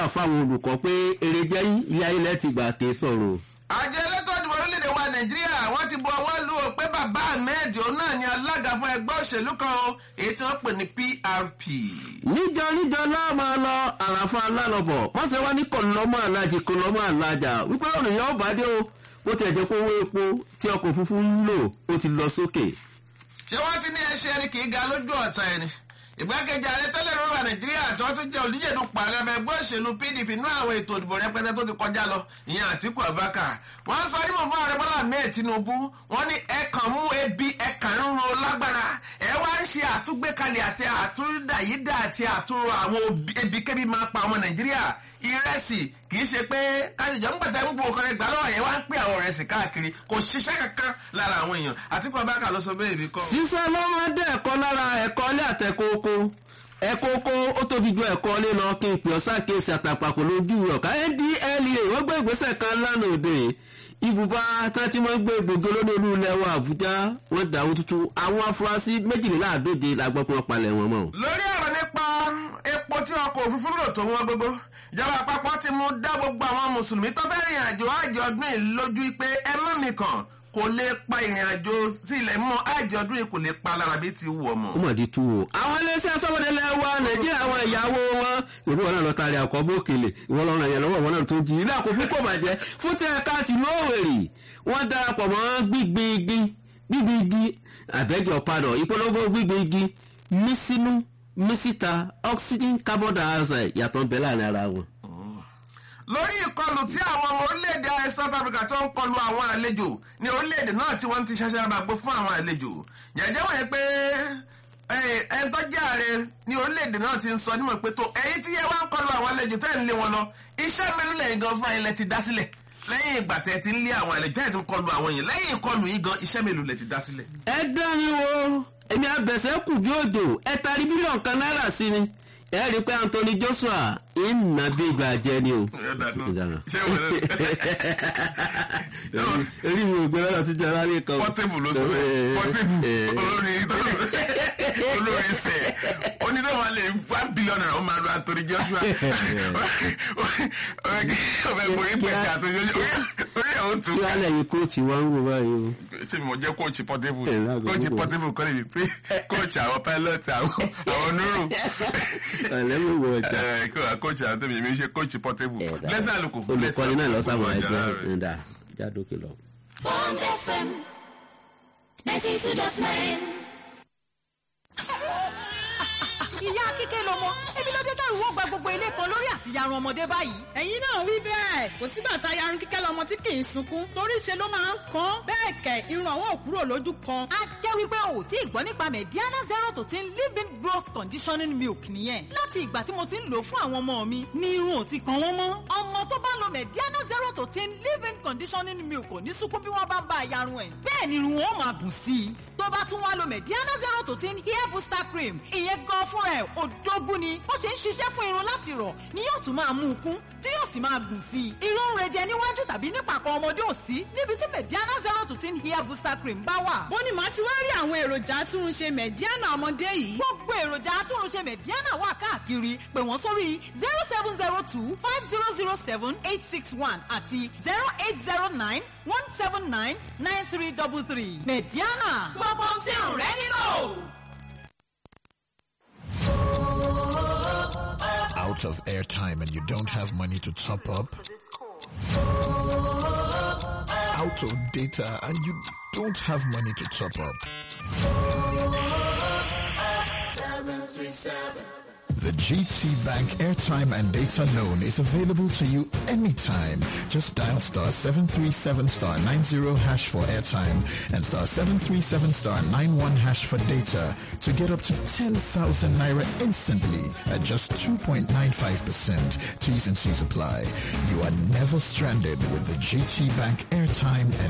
fáwọn olùkọ́ pé èrè jẹ́ ilé ayé lẹ́tì gbà ké sọ̀rọ̀. àjọ elétò ìdìbò orílẹ̀-èdè wa nàìjíríà wọ́n ti bu ọwọ́ lù ó pé bàbá ahmed òun náà ni alága fún ẹgbẹ́ òṣèlú kan o èyí tí wọ́n pè ní prp. níjọ níjọ náà máa lọ àràfà alálọ́bọ̀ wọ́n ṣe wá ní kọ̀lọ́mọ́ alájì kọ̀lọ́mọ́ alájà wípé ònìyàn ọ̀bá dé o bó tiẹ̀ jẹ́ pé owó epo tí ọkọ̀ òfurufú ń lò ó ti lọ sókè. ṣé wọ́n ti ní ẹṣẹ́ ẹni kì í ga lójú ọ̀tá ẹni ìgbákejì ààrẹ tẹ́lẹ̀ rọ́bà nàìjíríà tí wọ́n tún jẹ́ olùdíje tó pàrọ̀ ẹgbẹ́ ẹgbẹ́ òṣèlú pdp nínú àwọn ètò ìdìbò rẹpẹtẹ tó ti kọjá lọ ìyẹn àtìkù abaka wọ́n sọ nímọ̀ fún ààrẹ bọ́lá ahmed tinubu wọ́n ní ẹ kàn mú ebi ẹ kàn ń ro lágbára ẹ wá ń ṣe àtúgbékalẹ̀ àti àtúndàyídà àti àtúrò àwọn ebikẹ́bi máa pa ọmọ nàìjíríà ìrẹsì kì í ṣe pé kájíjọ ń gbàtà gbogbo nǹkan ẹgbàá lọ́wọ́ yẹn wá ń pè àwọn ìrẹsì káàkiri kò ṣiṣẹ́ kankan lára àwọn èèyàn àtìkù abaka ló sọ bẹ́ẹ̀ bí kọ́. sísá ló máa dé ẹ̀kọ́ lára ẹ̀kọ́ ilé àtẹ̀kọ́kọ́ ẹ̀kọ́kọ́ ó tóbi ju ẹ̀kọ́ ilé lọ kí n pè ọ́ sákèsì àtàpàkò lójú ọ̀ká ndlea wọ́n gbé ìgbésẹ̀ kan lánàá òde ibùba tá ti máa ń gbé gbòógì olórí olú ilẹ̀ wa àbújá wọ́n dàwó tuntun àwọn afurasí méjìléláàdóje la gbọ́ pé wọ́n palẹ̀ wọn mọ́. lórí ọ̀rọ̀ nípa epo tí ọkọ̀ òfurufú lò tó wọn gbogbo ìjọba àpapọ̀ ti mú dá gbogbo àwọn mùsùlùmí tó fẹ́ rìn àjò àjọ ọdún yìí lójú pé ẹ má mi kàn kò lè pa ìrìn àjò sí ilẹ̀ mọ́ àjọ ọdún yìí kò lè pa lára bí ti wù ọmọ. ó mà di tú o. àwọn iléeṣẹ́ sọ́wọ́dẹ́lẹ̀ wa nàìjíríà àwọn ìyàwó wọn ṣèlú wọn náà lọ tari àkọ́ bókèlè ìwọ lọ́rùn ẹ̀yẹ lọ́wọ́ wọn náà tó jí ilé àkókò kò bàjẹ́ fún tí ẹ̀ka ti lóòwèrè wọ́n darapọ̀ mọ́ gbígbé igi gbígbé igi àbẹ́jọ padà ìpolongo gbígbé igi mísínú mísíta oxygen carbon dioxide yàtọ̀ ń bẹ láàrin ara wọn lórí ìkọlù tí àwọn ọmọ orílẹ̀-èdè south africa tó ń kọlu àwọn àlejò ní orílẹ̀-èdè náà tí wọ́n ti ṣaṣẹ́ àbàgbó fún àwọn àlejò jẹ́jẹ́ wọ̀nyí pé ẹni tó jẹ́ ààrẹ ní orílẹ̀-èdè náà ti ń sọ nímọ̀ pé tó ẹ̀yin tí yẹ wá ń kọlu àwọn àlejò tẹ́ ń lé wọn lọ iṣẹ́ mẹ́rin lẹ́yìn gan fún ilẹ̀ ti dá sílẹ̀ lẹ́yìn ìgbà tẹ́ ti ń lé àwọn àlejò tẹ́ ti ń kọlu àwọn yìí lẹ́yìn ìkọlù yìí gan iṣẹ́ mélòó lẹ ti dá sílẹ̀. ẹ dán mi wo èmi abẹ̀sẹ̀ kù bí òjò ẹ tarí bílíọ̀nù kan náírà sí mi ẹ rí i pé anthony joshua ìnà bí ìgbà jẹ ni o. èrí mi ò gbé lọ́dọ̀ tó jẹ́ aráàlú kan. pọ́tébù ló sọ bẹ́ẹ̀ pọ́tébù olórí olórí sẹ̀ onídàá lè one billion naira ó máa lo anthony joshua ọbẹ̀ borí pẹ̀lú anthony joshua orí ẹ̀ ó tún. kí wàá lẹ́yìn kóòtù wa ń wò báyìí o. ṣé mi mọ̀ jẹ́ kóòtù pọ́tébù kóòtù pọ́tébù kọ́ lè pé kóòtù àwọn pilot àwọn onírò ẹlẹ́wọ̀n wọ ọjà. ẹ kí wàá kóòtù àwọn tẹ̀mí mi ṣe kóòtù pọ́tébù lẹ́sẹ̀ àlùkò. olùkọ́ni náà lọ sábà ẹgbẹ́ ẹ̀dá jádókè lọ. Bond FM ninety two dot nine. ìyá kíkẹ́ lọmọ ebi ló dé tẹ̀rù wọ́n gba gbogbo ilé kan lórí àtìyarun ọmọdé báyìí. ẹ̀yin náà wí bẹ́ẹ̀ kò sígbà tá a yarun kíkẹ́ lọmọ tí kì í sunkún torí ṣe ló máa ń kan bẹ́ẹ̀ kẹ̀ irun àwọn ò kúrò lójú kan. a jẹ́ wípé o ò tí ì gbọ́ nípa mediana zero to ten living growth conditioning milk nìyẹn láti ìgbà tí mo ti ń lò fún àwọn ọmọ mi ni irun ò ti kan wọ́n mọ́. ọmọ tó bá lo mediana zero to ten living conditioning milk kò ní sunkún bí wọ́n bá ń bá a yarun ẹ̀. bẹ́ẹ̀ ni irun wọn máa bùn sí i tó bá tún wá lo mediana zero to ten hair booster cream ìyẹn gan fúnra ẹ̀ òdógún ni bó ṣe ń ṣiṣẹ́ fún irun láti rọ̀ ni yóò tún máa mú un kún tí yóò sì máa gùn sí i. irun ń rejẹ níwájú tàbí nípàkọ́ ọmọdé ò sí níbi tí mediana zero to ten hair booster cream bá wà. bó ni màá ti wá rí àwọn èròjà atúnṣe mediana ọmọdé yìí. gbogbo èròjà atúnṣe mediana wà káàkiri pè wọ́n sórí zero seven zero two five zero zero seven eight six one àti zero eight zero nine one seven nine nine three double three mediana gbogbo ohun tí irun rẹ nílò. out of airtime and you don't have money to top up? Out of data and you don't have money to top up? The GT Bank airtime and data loan is available to you anytime. Just dial star 737 star 90 hash for airtime and star 737 star 91 hash for data to get up to 10,000 naira instantly at just 2.95%. T's and C's apply. You are never stranded with the GT Bank airtime and